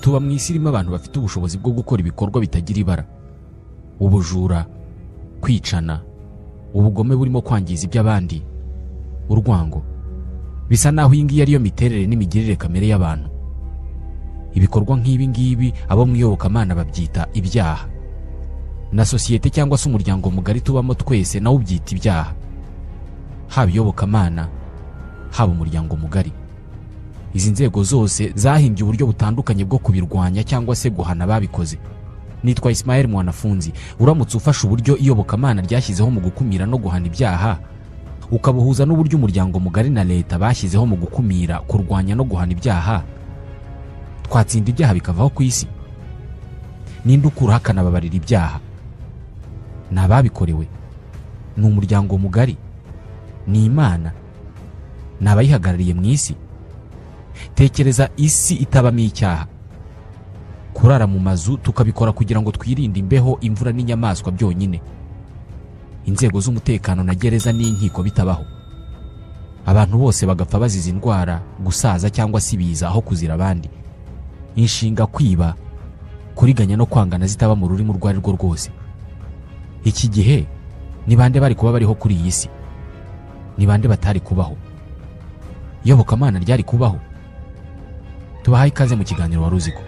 tuba mu isi irimo abantu bafite ubushobozi bwo gukora ibikorwa bitagira ibara ubujura kwicana ubugome burimo kwangiza iby'abandi urwango bisa naho iyi ngiyi ariyo miterere n'imigirire kamere y'abantu ibikorwa nk'ibi ngibi abo mu iyobokamana babyita ibyaha na sosiyete cyangwa se umuryango mugari tubamo twese nawo ubyita ibyaha haba iyobokamana haba umuryango mugari izi nzego zose zahimbye uburyo butandukanye bwo kubirwanya cyangwa se guhana ababikoze nitwa Ismael mwanafunzi uramutse ufashe uburyo iyobokamana ryashyizeho mu gukumira no guhana ibyaha ukabuhuza n'uburyo umuryango mugari na leta bashyizeho mu gukumira kurwanya no guhana ibyaha twatsinda ibyaha bikavaho ku isi ninde ukura akanababarira ibyaha ni ababikorewe ni umuryango mugari ni imana ni abayihagarariye mu isi tekereza isi itabamo icyaha kurara mu mazu tukabikora kugira ngo twirinde imbeho imvura n'inyamaswa byonyine inzego z'umutekano na gereza n'inkiko bitabaho abantu bose bagapfa bazize indwara gusaza cyangwa se ibiza aho kuzira abandi inshinga kwiba kuriganya no kwangana zitaba mu rurimi urwo ari rwo rwose iki gihe ni bande bari kuba bariho kuri iyi si ni bande batari kubaho iyobokamana ryari kubaho tubahaye ikaze mu kiganiro wari uzi ko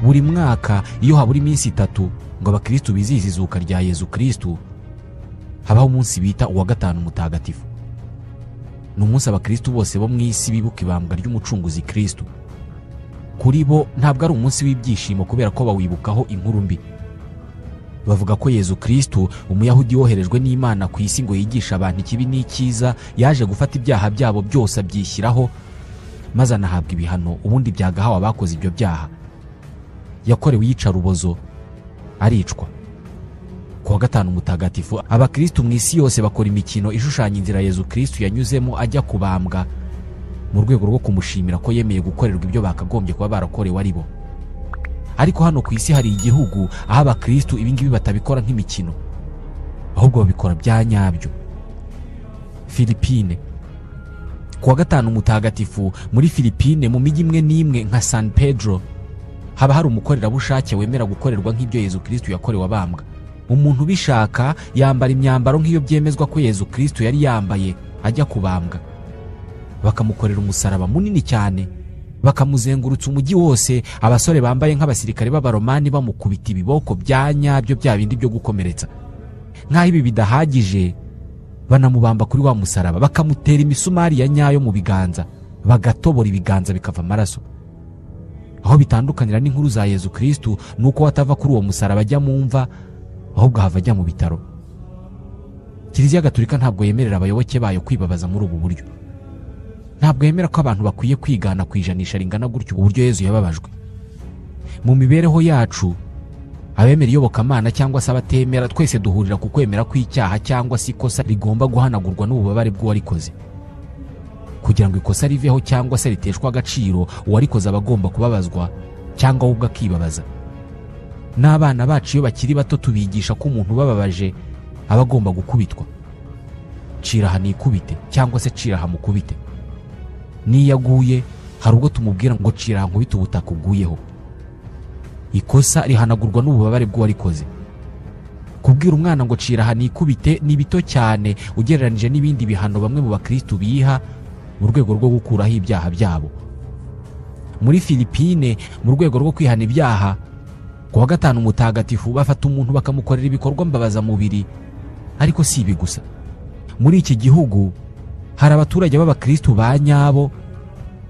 buri mwaka iyo habura iminsi itatu ngo abakirisitu bizihize izuka rya yezu kirisitu habaho umunsi bita uwa gatanu mutagatifu ni umunsi abakirisitu bose bo mu isi bibuka ibambwa ry'umucunguzi kirisitu kuri bo ntabwo ari umunsi w'ibyishimo kubera ko bawibukaho inkuru mbi bavuga ko yezu kirisitu umuyahudi woherejwe n'imana ku isi ngo yigishe abantu ikibi n'icyiza yaje gufata ibyaha byabo byose abyishyiraho maze anahabwa ibihano ubundi byagahawe abakoze ibyo byaha yakorewe iyicarubozo aricwa ku wa gatanu mutagatifu abakirisitu mu isi yose bakora imikino ishushanya inzira yezu kirisitu yanyuzemo ajya kubambwa mu rwego rwo kumushimira ko yemeye gukorerwa ibyo bakagombye kuba barakorewe ari bo ariko hano ku isi hari igihugu aho abakirisitu ibingibi batabikora nk'imikino ahubwo babikora bya nyabyo filipine ku wa gatanu mutagatifu muri filipine mu mijyi imwe n'imwe nka san pedro haba hari umukorerabushake wemera gukorerwa nk'ibyo yezu kirisitu yakorewe abambwa umuntu ubishaka yambara imyambaro nk'iyo byemezwa ko yezu kirisitu yari yambaye ajya kubambwa bakamukorera umusaraba munini cyane bakamuzengurutsa umujyi wose abasore bambaye nk'abasirikare b'abaromani bamukubita ibiboko bya nyabyo bya bindi byo gukomeretsa nk'aho ibi bidahagije banamubamba kuri wa musaraba bakamutera imisumari ya nyayo mu biganza bagatobora ibiganza bikava amaraso aho bitandukanira n'inkuru za yezu kirisitu ni uko atava kuri uwo musaraba ajya mu mva ahubwo ahava ajya mu bitaro kiliziya gaturika ntabwo yemerera abayoboke bayo kwibabaza muri ubu buryo ntabwo yemera ko abantu bakwiye kwigana ku ijanisha ringana gutyo uburyo yezu yababajwe mu mibereho yacu abemera iyobokamana cyangwa se abatemera twese duhurira ku kwemera kw'icyaha cyangwa se ikosa rigomba guhanagurwa n'ububabare bw'uwarikoze kugira ngo ikosa riveho cyangwa se riteshwe agaciro uwarikoze aba agomba kubabazwa cyangwa we ubwe akibabaza n'abana bacu iyo bakiri bato tubigisha ko umuntu ubababaje aba agomba gukubitwa cira aha nikubite cyangwa se cira aha mukubite n'iyo aguye hari ubwo tumubwira ngo cira aha nkubite ubutaka uguyeho ikosa rihanagurwa n'ububabare bw'uwarikoze kubwira umwana ngo cira aha nikubite ni bito cyane ugereranyije n'ibindi bihano bamwe mu bakirisitu biha mu rwego rwo gukuraho ibyaha byabo muri filipine mu rwego rwo kwihana ibyaha ku wa gatanu mutagatifu bafata umuntu bakamukorera ibikorwa mbabazamubiri ariko si ibi gusa muri iki gihugu hari abaturage b'abakirisitu ba nyabo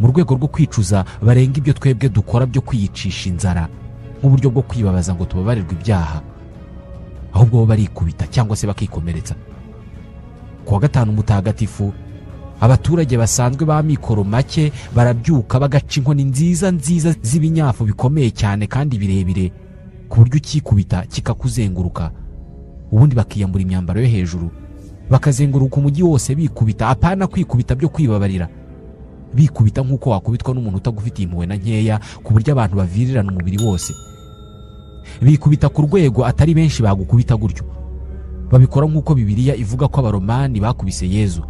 mu rwego rwo kwicuza barenga ibyo twebwe dukora byo kwiyicisha inzara nk'uburyo bwo kwibabaza ngo tubabarirwe ibyaha ahubwo bo barikubita cyangwa se bakikomeretsa kuwa gatanu mutagatifu abaturage basanzwe b'amikoro make barabyuka bagaca inkoni nziza nziza z'ibinyafu bikomeye cyane kandi birebire ku buryo ukikubita kikakuzenguruka ubundi bakiyambura imyambaro yo hejuru bakazenguruka umujyi wose bikubita apana kwikubita byo kwibabarira bikubita nk'uko wakubitwa n'umuntu utagufitiye impuhwe na nkeya ku buryo abantu bavirirana umubiri wose bikubita ku rwego atari benshi bagukubita gutyo babikora nk'uko bibiliya ivuga ko abaromani bakubise yezu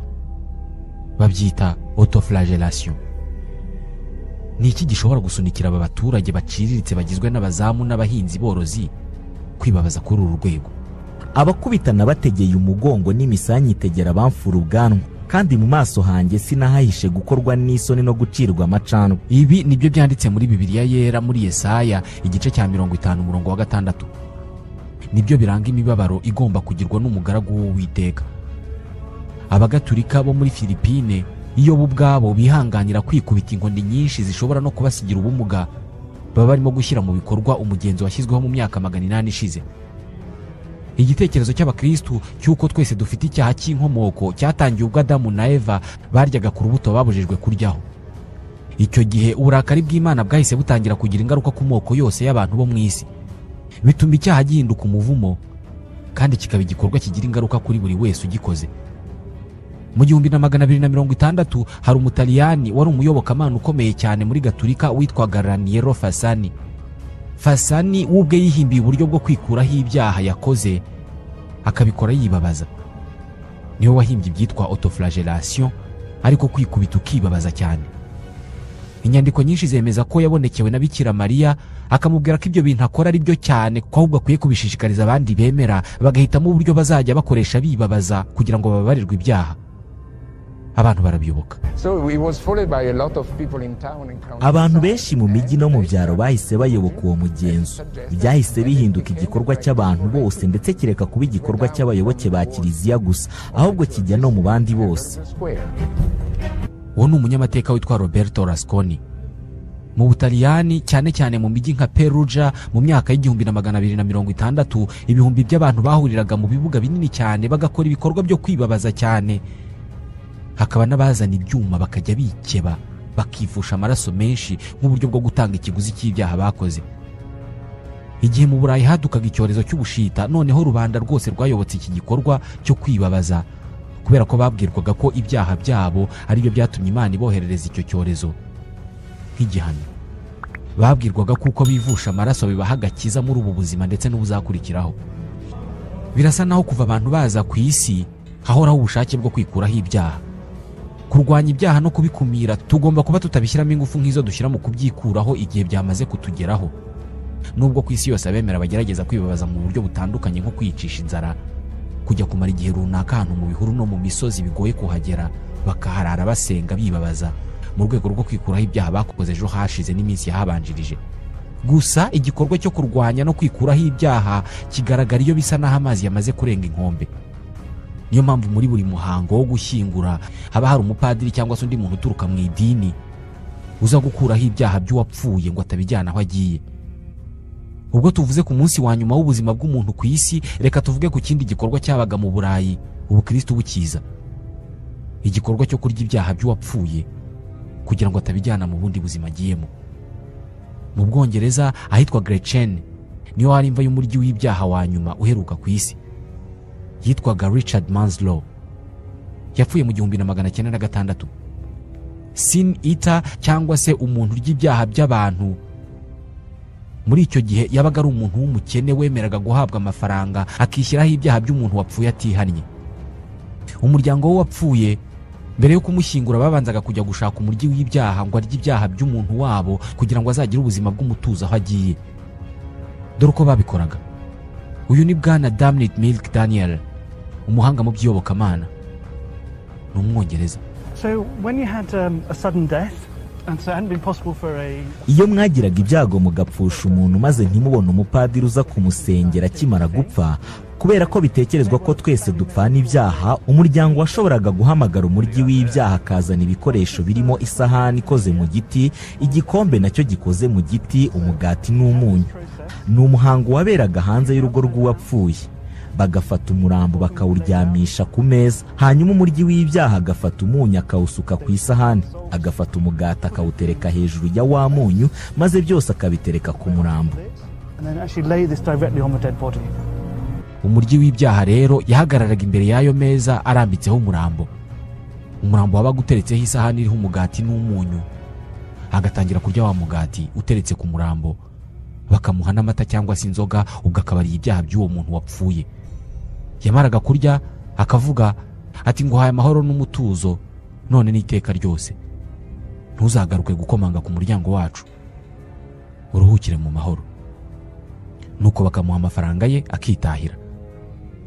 babyita autoflagelation ni iki gishobora gusunikira aba baturage baciriritse bagizwe n'abazamu n'abahinzi borozi kwibabaza kuri uru rwego abakubitana bategeye umugongo n'imisanyi itegera abamfura ubwanwa kandi mu maso hanjye sinahahishe gukorwa n'isoni no gucirwa amacanwa ibi nibyo byanditse muri bibiliya yera muri yesaya igice cya mirongo itanu umurongo wa gatandatu nibyo biranga imibabaro igomba kugirwa n'umugaragu w'uwiteka abagatulika bo muri filipine iyo bo ubwabo bihanganira kwikubita inkoni nyinshi zishobora no kubasigira ubumuga baba barimo gushyira mu bikorwa umugenzo washyizweho mu myaka magana inani ishize igitekerezo cy'abakristu cy'uko twese dufite icyaha cy'inkomoko cyatangiye ubwo adamu na eva baryaga ku rubuto babujijwe kuryaho icyo gihe uburakari bw'imana bwahise butangira kugira ingaruka ku moko yose y'abantu bo mu isi bituma icyaha gihinduka umuvumo kandi kikaba igikorwa kigira ingaruka kuri buri wese ugikoze mu gihumbi na magana abiri na mirongo itandatu hari umutaliyani wari umuyobokamana ukomeye cyane muri gaturika witwaga raniero fasani fasani we ubwe yihimbiye uburyo bwo kwikuraho ibyaha yakoze akabikora yibabaza niwe wahimbye ibyitwa autoflagelation ariko kwikubita ukibabaza cyane inyandiko nyinshi zemeza ko yabonekewe na bikira mariya akamubwira ko ibyo bintu akora ari byo cyane ko ahubwo akwiye kubishishikariza abandi bemera bagahitamo uburyo bazajya bakoresha bibabaza kugira ngo bababarirwe ibyaha abantu barabiyoboka abantu benshi mu mijyi no mu byaro bahise bayoboka uwo mugenzo byahise bihinduka igikorwa cy'abantu bose ndetse kireka kuba igikorwa cy'abayoboke ba kiliziya gusa ahubwo kijya no mu bandi bose uwo ni umunyamateka witwa roberto rasconi mu butaliyani cyane cyane mu mijyi nka perugia mu myaka y'igihumbi na magana abiri na mirongo itandatu ibihumbi by'abantu bahuriraga mu bibuga binini cyane bagakora ibikorwa byo kwibabaza cyane hakaba n'abazana ibyuma bakajya bikeba bakifusha amaraso menshi nk'uburyo bwo gutanga ikiguzi cy'ibyaha bakoze igihe mu burayi hadukaga icyorezo cy'ubushita noneho rubanda rwose rwayobotse iki gikorwa cyo kwibabaza kubera ko babwirwaga ko ibyaha byabo ari byo byatumye imana iboherereza icyo cyorezo nk'igihano babwirwaga ko uko bivusha amaraso bibaha agakiza muri ubu buzima ndetse n'ubuzakurikiraho birasa naho kuva abantu baza ku isi hahoraho ubushake bwo kwikuraho ibyaha kurwanya ibyaha no kubikumira tugomba kuba tutabishyiramo ingufu nk'izo dushyira mu kubyikuraho igihe byamaze kutugeraho nubwo ku isi yose abemera bagerageza kwibabaza mu buryo butandukanye nko kwiyicisha inzara kujya kumara igihe runaka ahantu mu bihuru no mu misozi bigoye kuhagera bakaharara basenga bibabaza mu rwego rwo kwikuraho ibyaha bakoze ejo hashize n'iminsi yahabanjirije gusa igikorwa cyo kurwanya no kwikuraho ibyaha kigaragara iyo bisa n'aho amazi yamaze kurenga inkombe niyo mpamvu muri buri muhango wo gushyingura haba hari umupadiri cyangwa se undi muntu uturuka mu idini uza gukuraho ibyaha by'uwapfuye ngo atabijyana aho agiye ubwo tuvuze ku munsi wa nyuma w'ubuzima bw'umuntu ku isi reka tuvuge ku kindi gikorwa cyabaga mu burayi ubukristo bukiza igikorwa cyo kurya ibyaha by'uwapfuye kugira ngo atabijyana mu bundi buzima agiyemo mu bwongereza ahitwa grecen niyo hari imva y'umuryi w'ibyaha wa nyuma uheruka ku isi yitwaga richard manslow yapfuye mu gihumbi na magana cyenda na gatandatu sin ita cyangwa se umuntu urya ibyaha by'abantu muri icyo gihe yabaga ari umuntu w'umukene wemeraga guhabwa amafaranga akishyiraho ibyaha by'umuntu wapfuye atihannye umuryango we wapfuye mbere yo kumushyingura babanzaga kujya gushaka umuryi w'ibyaha ngo arye ibyaha by'umuntu wabo kugira ngo azagire ubuzima bw'umutuzo aho agiye dore uko babikoraga uyu ni bwana daminit milk daniel umuhanga mu by'iyobokamana ni umwongereza iyo mwagiraga ibyago mugapfusha umuntu maze ntimubone umupadiri uza kumusengera akimara gupfa kubera ko bitekerezwa ko twese dupfana ibyaha umuryango washoboraga guhamagara umuryi w'ibyaha akazana ibikoresho birimo isahani ikoze mu giti igikombe nacyo gikoze mu giti umugati n'umunyu ni umuhango waberaga hanze y'urugo rw'uwapfuye bagafata umurambo bakawuryamisha ku meza hanyuma umuryi w'ibyaha agafata umunyu akawusuka ku isahani agafata umugati akawutereka hejuru ya wa munyu maze byose akabitereka ku murambo and then actually lay this directly on the dead body. umuryi w'ibyaha rero yahagararaga imbere y'ayo meza arambitseho umurambo umurambo wabaga uteretseho isahani iriho umugati n'umunyu agatangira kurya wa mugati uteretse ku murambo bakamuha n'amata cyangwa se inzoga ubwo akaba ariye ibyaha by'uwo muntu wapfuye yamaraga kurya akavuga ati nguhaye amahoro n'umutuzo none n'iteka ryose ntuzagaruke gukomanga ku muryango wacu uruhukire mu mahoro nuko bakamuha amafaranga ye akitahira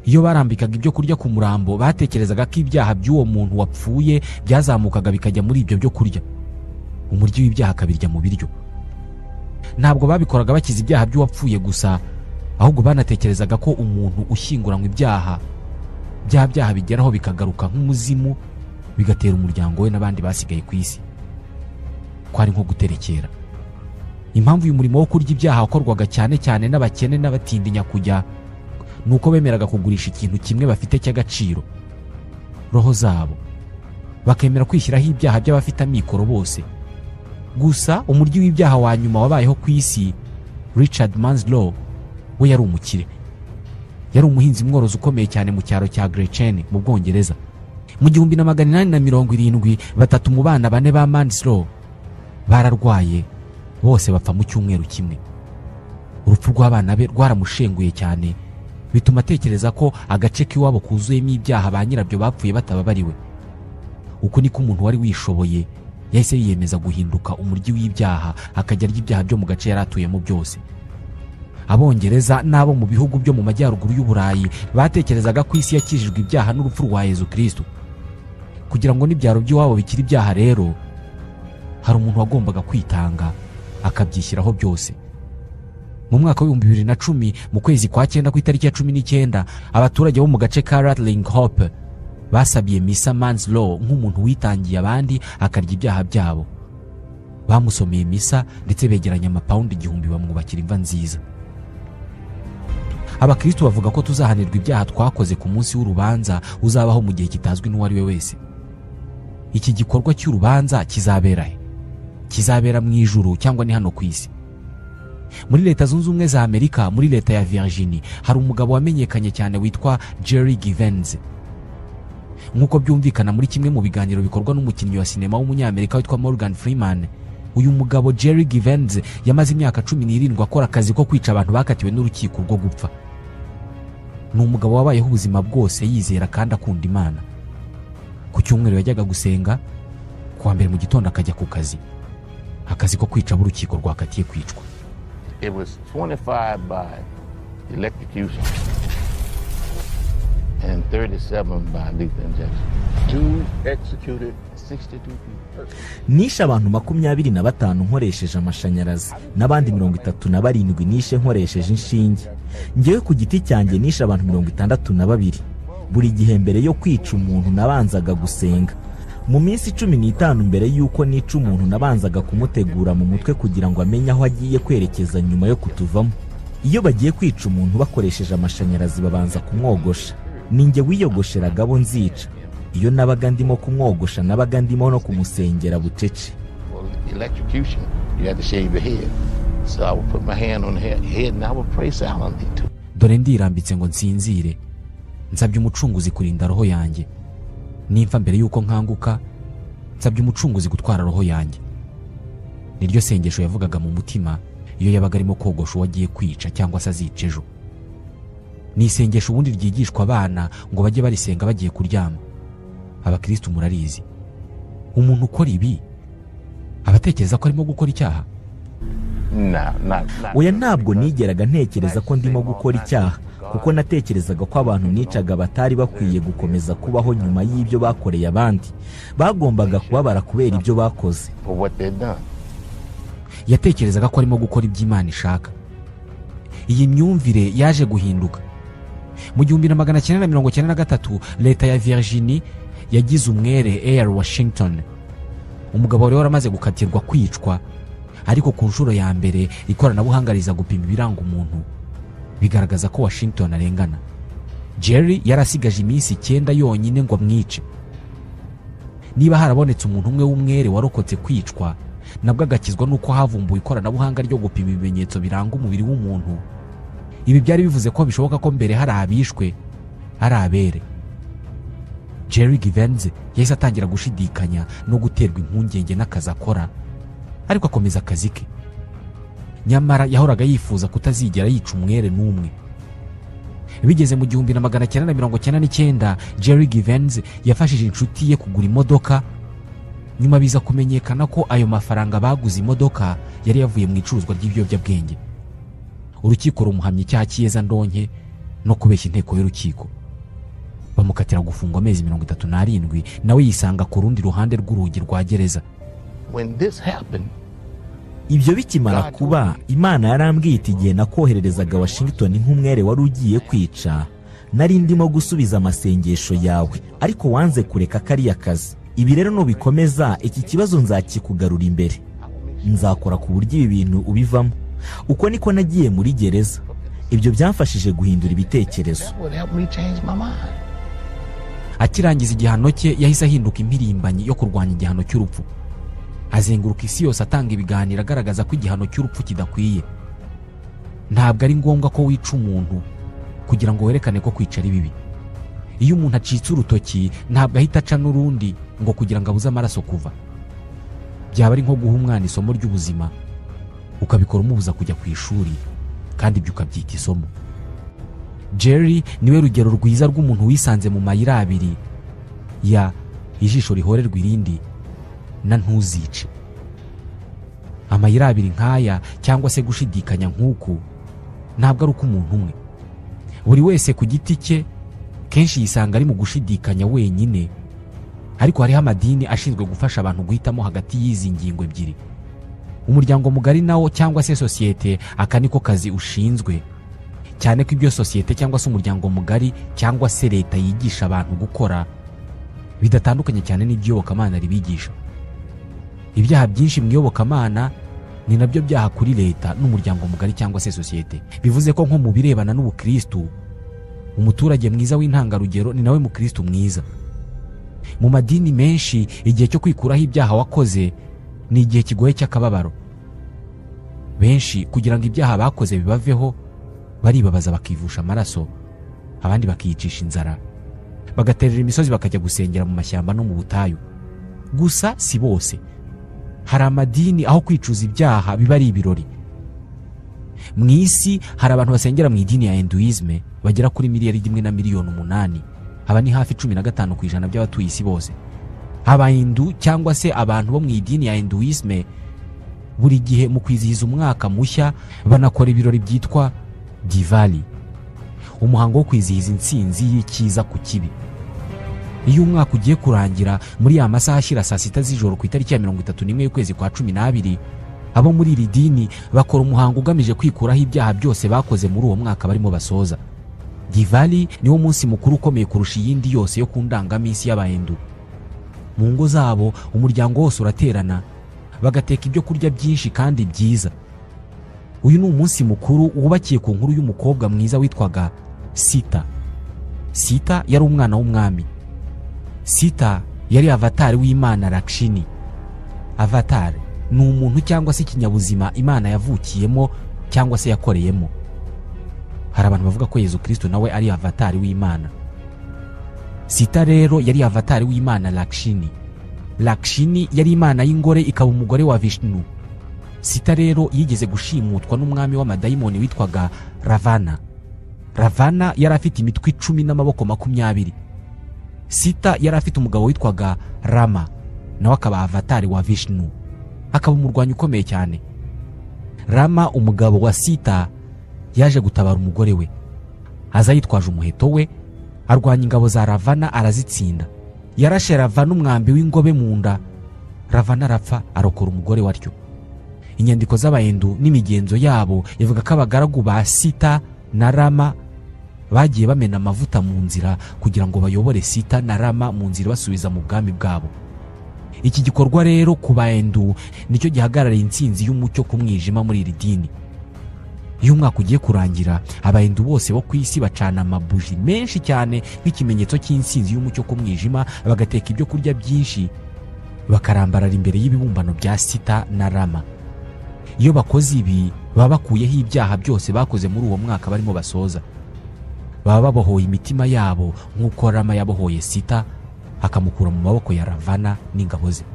iyo barambikaga ibyo kurya ku murambo batekerezaga ko ibyaha by'uwo muntu wapfuye byazamukaga bikajya muri ibyo byo kurya umuryi w'ibyaha akabirya mu biryo ntabwo babikoraga bakiza ibyaha by'uwapfuye gusa ahubwo banatekerezaga ko umuntu ushyinguranywe ibyaha bya byaha bigeraho bikagaruka nk'umuzimu bigatera umuryango we n'abandi basigaye ku isi kwari nko guterekera impamvu uyu murimo wo kurya ibyaha wakorwaga cyane cyane n'abakene n'abatindinya kujya ni uko bemeraga kugurisha ikintu kimwe bafite cy'agaciro roho zabo bakemera kwishyiraho ibyaha by'abafite amikoro bose gusa umuryi w'ibyaha wa nyuma wabayeho ku isi richard manslow we yari umukire yari umuhinzi mworozi ukomeye cyane mu cyaro cya Gretchen mu bwongereza mu gihumbi na magana inani na mirongo irindwi batatu mu bana bane ba manslow bararwaye bose bapfa mu cyumweru kimwe urupfu rw'abana be rwaramushenguye cyane bituma atekereza ko agace k'iwabo kuzuyemo ibyaha ba nyirabyo bapfuye batababariwe uku niko umuntu wari wishoboye yahise yiyemeza guhinduka umuryi w'ibyaha akajya arya ibyaha byo mu gace yari atuyemo byose abongereza n'abo mu bihugu byo mu majyaruguru y'uburayi batekerezaga ko isi yakijijwe ibyaha n'urupfu rwa yezu kristo kugira ngo n'ibyaro by'iwabo bikire ibyaha rero hari umuntu wagombaga kwitanga akabyishyiraho byose mu mwaka w'ibihumbi bibiri na cumi mu kwezi kwa cyenda ku itariki ya cumi n'icyenda abaturage bo mu gace ka rattling hope basabiye misa manslow nk'umuntu witangiye abandi akarya ibyaha byabo bamusomeye misa ndetse begeranya amapawundi igihumbi bamwubakira imva nziza abakristo bavuga ko tuzahanirwa ibyaha twakoze ku munsi w'urubanza uzabaho mu gihe kitazwi n'uwo ari we wese iki gikorwa cy'urubanza kizabera he kizabera mu ijuru cyangwa ni hano ku isi muri leta zunze ubumwe za amerika muri leta ya virginia hari umugabo wamenyekanye cyane witwa jerry givenze nk'uko byumvikana muri kimwe mu biganiro bikorwa n'umukinnyi wa sinema w'umunyamerika witwa morgan freeman uyu mugabo jerry givenze yamaze imyaka cumi n'irindwi akora akazi ko kwica abantu bakatiwe n'urukiko rwo gupfa ni umugabo wabayeho ubuzima bwose yizera kandi akunda imana ku cyumweru yajyaga gusenga ku wa mbere mu gitondo akajya ku kazi akazi ko kwica abo urukiko rwakatiye kwicwa It was 25 by electrocution and 37 by lethal injection. Two executed, 62 people. nishe abantu makumyabiri na batanu nkoresheje amashanyarazi n'abandi mirongo itatu na barindwi nishe nkoresheje inshinge ngewe ku giti cyanjye nishe abantu mirongo itandatu na babiri buri gihe mbere yo kwica umuntu nabanzaga gusenga mu minsi cumi n'itanu mbere y'uko nica umuntu nabanzaga kumutegura mu mutwe kugira ngo amenye aho agiye kwerekeza nyuma yo kutuvamo iyo bagiye kwica umuntu bakoresheje amashanyarazi babanza kumwogosha ni njye wiyogosheraga abo nzica iyo nabaga ndimo kumwogosha nabaga ndimo no kumusengera bucece Well, electrocution, you had to shave your head. So I would put my hand on the head, head and I would pray silently to it. dore ndirambitse ngo nsinzire nsabye umucunguzi kurinda roho yanjye nimfa mbere y'uko nkanguka nsabye umucunguzi gutwara roho yanjye niryo sengesho yavugaga mu mutima iyo yabaga arimo kogosha uwo agiye kwica cyangwa se azica ejo ni isengesho ubundi ryigishwa abana ngo bajye barisenga bagiye kuryama abakirisitu murarizi umuntu ukora ibi abatekereza ko arimo gukora icyaha No, not, not oya ntabwo nigeraga ntekereza ko ndimo gukora icyaha kuko natekerezaga ko abantu nicaga batari bakwiye gukomeza kubaho nyuma y'ibyo bakoreye abandi bagombaga kubabara kubera ibyo bakoze for what they'd done. yatekerezaga ko arimo gukora ibyo Imana ishaka iyi myumvire yaje guhinduka mu gihumbi na magana cyenda na mirongo cyenda na gatatu leta ya Virginia yagize umwere Air Washington umugabo wari waramaze gukatirwa kwicwa ariko ku nshuro ya mbere ikoranabuhanga riza gupima ibiranga umuntu bigaragaza ko Washington arengana jerry yari asigaje iminsi icyenda yonyine ngo amwice niba harabonetse umuntu umwe w'umwere warokotse kwicwa nabwo agakizwa n'uko havumbuwe ikoranabuhanga ryo gupima ibimenyetso biranga umubiri w'umuntu ibi byari bivuze ko bishoboka ko mbere hari abishwe ari abere jerry givenze yahise atangira gushidikanya no guterwa impungenge n'akazi akora ariko akomeza akazi ke nyamara yahoraga yifuza kutazigera yica umwere n'umwe bigeze mu gihumbi na magana cyenda na mirongo cyenda n'icyenda jerry givenze yafashije inshuti ye kugura imodoka nyuma biza kumenyekana ko ayo mafaranga baguze imodoka yari yavuye mu icuruzwa ry'ibiyobyabwenge urukiko rumuhamya icyaha cy'iyeza ndonke no kubeshya inteko y'urukiko bamukatira gufungwa amezi mirongo itatu n'arindwi nawe yisanga ku rundi ruhande rw'urugi rwa gereza When this happened, ibyo bikimara kuba imana yarambwiye iti igihe nakohererezaga washington nk'umwere wari ugiye kwica nari ndimo gusubiza amasengesho yawe ariko wanze kureka kariya kazi ibi rero nubikomeza iki kibazo nzakikugarura imbere nzakora ku buryo ibi bintu ubivamo uko niko nagiye muri gereza ibyo byamfashije guhindura ibitekerezo that would help me change my mind. akirangiza igihano cye yahise ahinduka impirimbanyi yo kurwanya igihano cy'urupfu azenguruka isi yose atanga ibiganiro agaragaza ko igihano cy'urupfu kidakwiye ntabwo ari ngombwa ko wica umuntu kugira ngo werekane ko kwica ari bibi iyo umuntu acitse urutoki ntabwo ahita aca n'urundi ngo kugira ngo abuze amaraso kuva byaba ari nko guha umwana isomo ry'ubuzima ukabikora umubuza kujya ku ishuri kandi ibyo ukabyita isomo jerry niwe rugero rwiza rw'umuntu wisanze mu mayira abiri ya ijisho rihorerwa irindi na ntuzice amayira abiri nk'aya cyangwa se gushidikanya nk'uku ntabwo ari uko umuntu umwe buri wese ku giti cye kenshi yisanga ari mu gushidikanya wenyine ariko hariho amadini ashinzwe gufasha abantu guhitamo hagati y'izi ngingo ebyiri umuryango mugari nawo cyangwa se sosiyete aka niko kazi ushinzwe cyane ko ibyo sosiyete cyangwa se umuryango mugari cyangwa se leta yigisha abantu gukora bidatandukanye cyane n'iby'iyobokamana ribigisha ibyaha byinshi mu iyobokamana ni nabyo byaha kuri leta n'umuryango mugari cyangwa se sosiyete bivuze ko nko mu birebana n'ubukristu umuturage mwiza w'intangarugero ni nawe mukristu mwiza mu madini menshi igihe cyo kwikuraho ibyaha wakoze ni igihe kigoye cy'akababaro benshi kugira ngo ibyaha bakoze bibaveho baribabaza bakivusha amaraso abandi bakiyicisha inzara bagaterera imisozi bakajya gusengera mu mashyamba no mu butayu gusa si bose hari amadini aho kwicuza ibyaha biba ari ibirori mu isi hari abantu basengera mu idini ya hinduisme bagera kuri miliyari imwe na miliyoni umunani aba ni hafi cumi na gatanu ku ijana by'abatuye isi bose abahindu cyangwa se abantu bo mu idini ya hinduisme buri gihe mu kwizihiza umwaka mushya banakora ibirori byitwa divali umuhango wo kwizihiza intsinzi y'icyiza ku kibi iyo umwaka ugiye kurangira muri ya masaha ashyira saa sita z'ijoro ku itariki ya mirongo itatu n'imwe y'ukwezi kwa cumi n'abiri abo muri iri dini bakora umuhango ugamije kwikuraho ibyaha byose bakoze muri uwo mwaka barimo basoza divali niwo munsi mukuru ukomeye kurusha iyindi yose yo ku ndangaminsi y'abahindu mu ngo zabo umuryango wose uraterana bagateka ibyo kurya byinshi kandi byiza uyu ni umunsi mukuru wubakiye ku nkuru y'umukobwa mwiza witwaga sita sita yari umwana w'umwami sita yari avatari w'imana rakshini avatari ni umuntu cyangwa se ikinyabuzima imana yavukiyemo cyangwa se yakoreyemo hari abantu bavuga ko yezu kirisito nawe ari avatari w'imana sita rero yari avatari w'imana rakshini rakshini yari imana y'ingore ikaba umugore wa vishnu sita rero yigeze gushimutwa n'umwami w'amadayimoni witwaga ravana ravana yari afite imitwe icumi n'amaboko makumyabiri sita yari afite umugabo witwaga rama nawe akaba avatari wa vishnu akaba umurwanyi ukomeye cyane rama umugabo wa sita yaje gutabara umugore we aza yitwaje umuheto we arwanya ingabo za ravana arazitsinda yarashe ravana umwambi w'ingobe mu nda ravana arapfa arokora umugore waryo inyandiko z'abahindu n'imigenzo yabo ivuga ko abagaragu ba sita na rama bagiye bamena amavuta mu nzira kugira ngo bayobore sita na rama mu nzira basubiza mu bwami bwabo iki gikorwa rero ku bahindu nicyo gihagarariye intsinzi y'umucyo ku mwijima muri iri dini iyo umwaka ugiye kurangira abahindu bose bo ku isi bacana amabuji menshi cyane nk'ikimenyetso cy'insinzi y'umucyo ku mwijima bagateka ibyo kurya byinshi bakarambarara imbere y'ibibumbano bya sita na rama iyo bakoze ibi baba bakuyeho ibyaha byose bakoze muri uwo mwaka barimo basoza baba babohoye imitima yabo nk'uko rama yabohoye sita akamukura mu maboko ya ravana n'ingabo ze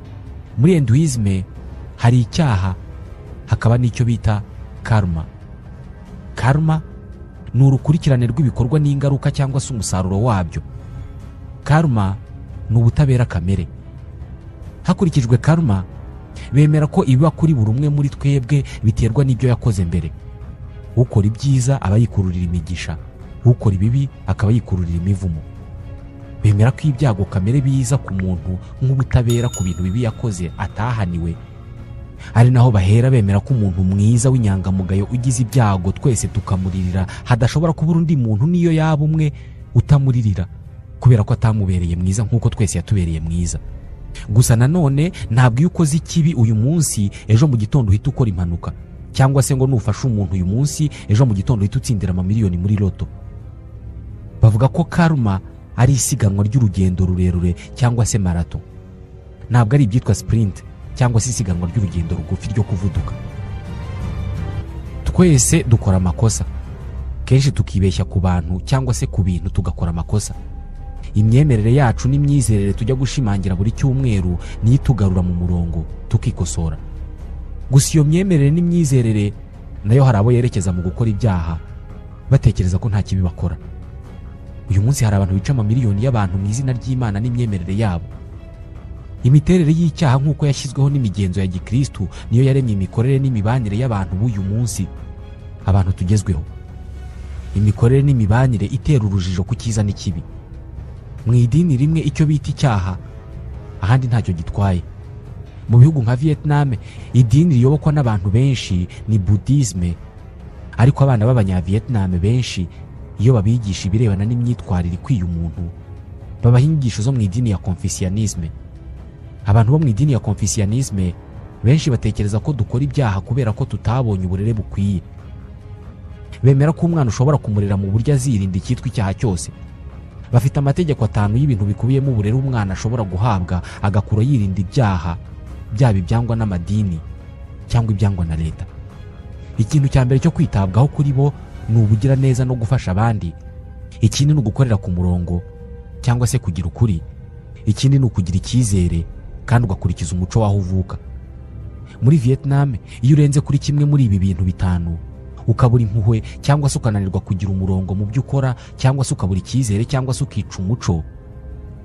muri enduizme hari icyaha hakaba n'icyo bita karma karma ni urukurikirane rw'ibikorwa n'ingaruka cyangwa se umusaruro wabyo karma ni ubutabera kamere hakurikijwe karma bemera ko ibiba kuri buri umwe muri twebwe biterwa n'ibyo yakoze mbere ukora ibyiza aba yikururira imigisha ukora ibibi akaba yikururira imivumo bemera ko ibyago kamere biza ku muntu nk'ubutabera ku bintu bibi yakoze atahaniwe ari naho bahera bemera ko umuntu mwiza w'inyangamugayo ugize ibyago twese tukamuririra hadashobora kubura undi muntu niyo yaba umwe utamuririra kubera ko atamubereye mwiza nk'uko twese yatubereye mwiza gusa nanone ntabwo iyo ukoze ikibi uyu munsi ejo mu gitondo uhita ukora impanuka cyangwa se ngo nufashe umuntu uyu munsi ejo mu gitondo uhita utsindira amamiliyoni muri loto bavuga ko karma ari isiganwa ry'urugendo rurerure cyangwa se marato ntabwo ari ibyitwa sipurinti cyangwa se isiganwa ry'urugendo rugufi ryo kuvuduka twese dukora amakosa kenshi tukibeshya ku bantu cyangwa se ku bintu tugakora amakosa imyemerere yacu n'imyizerere tujya gushimangira buri cyumweru niyo itugarura mu murongo tukikosora gusa iyo myemerere n'imyizerere nayo hari abo yerekeza mu gukora ibyaha batekereza ko nta kibi bakora uyu munsi hari abantu bica amamiliyoni y'abantu mu izina ry'imana n'imyemerere yabo imiterere y'icyaha nk'uko yashyizweho n'imigenzo ya gikristu niyo yaremye imikorere n'imibanire y'abantu b'uyu munsi abantu tugezweho imikorere n'imibanire itera urujijo ku cyiza n'ikibi mu idini rimwe icyo bita icyaha ahandi ntacyo gitwaye mu bihugu nka vietnam idini riyobokwa n'abantu benshi ni budisme ariko abana b'abanyavietnam benshi iyo babigisha ibirebana n'imyitwarire ikwiye umuntu babaha inyigisho zo mu idini ya konfisiyanisme abantu bo mu idini ya konfisiyanisme benshi batekereza ko dukora ibyaha kubera ko tutabonye uburere bukwiye bemera ko umwana ushobora kumurera mu buryo azirinda icyitwa icyaha cyose bafite amategeko atanu y'ibintu bikubiyemo uburere umwana ashobora guhabwa agakura yirinda ibyaha byaba ibyangwa n'amadini cyangwa ibyangwa na leta ikintu cya mbere cyo kwitabwaho kuri bo ni ubugiraneza no gufasha abandi ikindi ni ugukorera ku murongo cyangwa se kugira ukuri ikindi ni ukugira icyizere kandi ugakurikiza umuco w'aho uvuka muri vietnam iyo urenze kuri kimwe muri ibi bintu bitanu ukabura impuhwe cyangwa se ukananirwa kugira umurongo mu byo ukora cyangwa se ukabura icyizere cyangwa se ukica umuco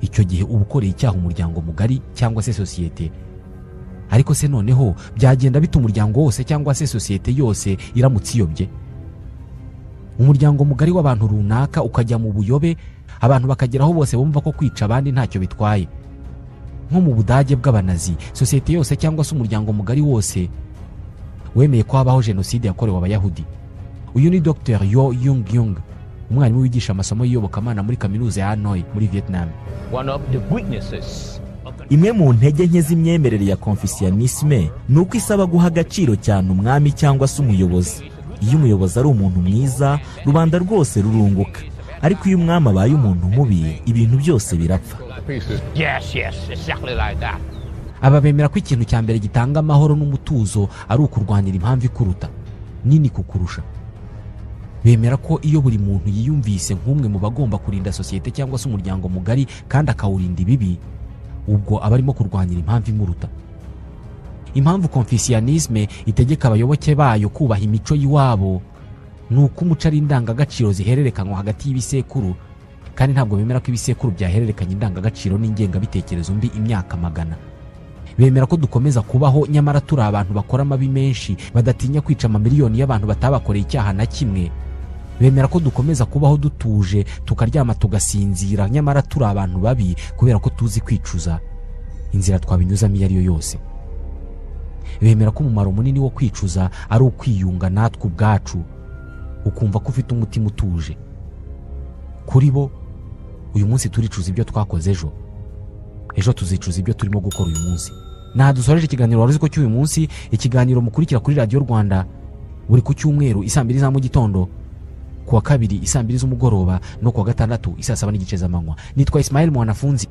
icyo gihe uba ukoreye icyaha umuryango mugari cyangwa se sosiyete ariko se noneho byagenda bita umuryango wose cyangwa se sosiyete yose iramutse iyobye umuryango mugari w'abantu runaka ukajya mu buyobe abantu bakageraho bose bumva ko kwica abandi ntacyo bitwaye nko mu budage bw'abanazi sosiyete yose cyangwa se umuryango mugari wose wemeye ko habaho jenoside yakorewe abayahudi uyu ni dr yo yung yung umwarimu wigisha amasomo y'iyobokamana muri kaminuza ya hanoi muri vietnam One of the weaknesses of the imwe mu ntege nke z'imyemerere ya konfisiyanisme ni uko isaba guha agaciro cyane umwami cyangwa se umuyobozi iyo umuyobozi ari umuntu mwiza rubanda rwose rurunguka ariko iyo umwami abaye umuntu mubi ibintu byose birapfa Pieces. Yes, yes, exactly like that. aba bemera ko ikintu cya mbere gitanga amahoro n'umutuzo ari ukurwanira impamvu ikuruta nini kukurusha bemera ko iyo buri muntu yiyumvise nk'umwe mu bagomba kurinda sosiyete cyangwa se umuryango mugari kandi akawurinda ibibi ubwo aba arimo kurwanira impamvu imuruta impamvu konfisiyanisme itegeka abayoboke bayo kubaha imico y'iwabo ni uko umuco ari indangagaciro zihererekanywa hagati y'ibisekuru kandi ntabwo bemera ko ibisekuru byahererekanya indangagaciro n'ingengabitekerezo mbi imyaka magana bemera ko dukomeza kubaho nyamara turi abantu bakora amabi menshi badatinya kwica amamiliyoni y'abantu batabakoreye icyaha na kimwe bemera ko dukomeza kubaho dutuje tukaryama tugasinzira nyamara turi abantu babi kubera ko tuzi kwicuza inzira twabinyuzamo iyo ari yo yose bemera ko umumaro munini wo kwicuza ari ukwiyunga natwe ubwacu ukumva ko ufite umutima utuje kuri bo uyu munsi turicuza ibyo twakoze ejo ejo tuzicuza ibyo turimo gukora uyu munsi ntadusoreje ikiganiro wari uzi ko cy'uyu munsi ikiganiro mukurikira kuri radiyo rwanda buri ku cyumweru isaa mbiri za mu gitondo kuwa kabiri isaa mbiri z'umugoroba no kuwa gatandatu isaa saba n'igice z'amanywa nitwa Ismail Mwanafunzi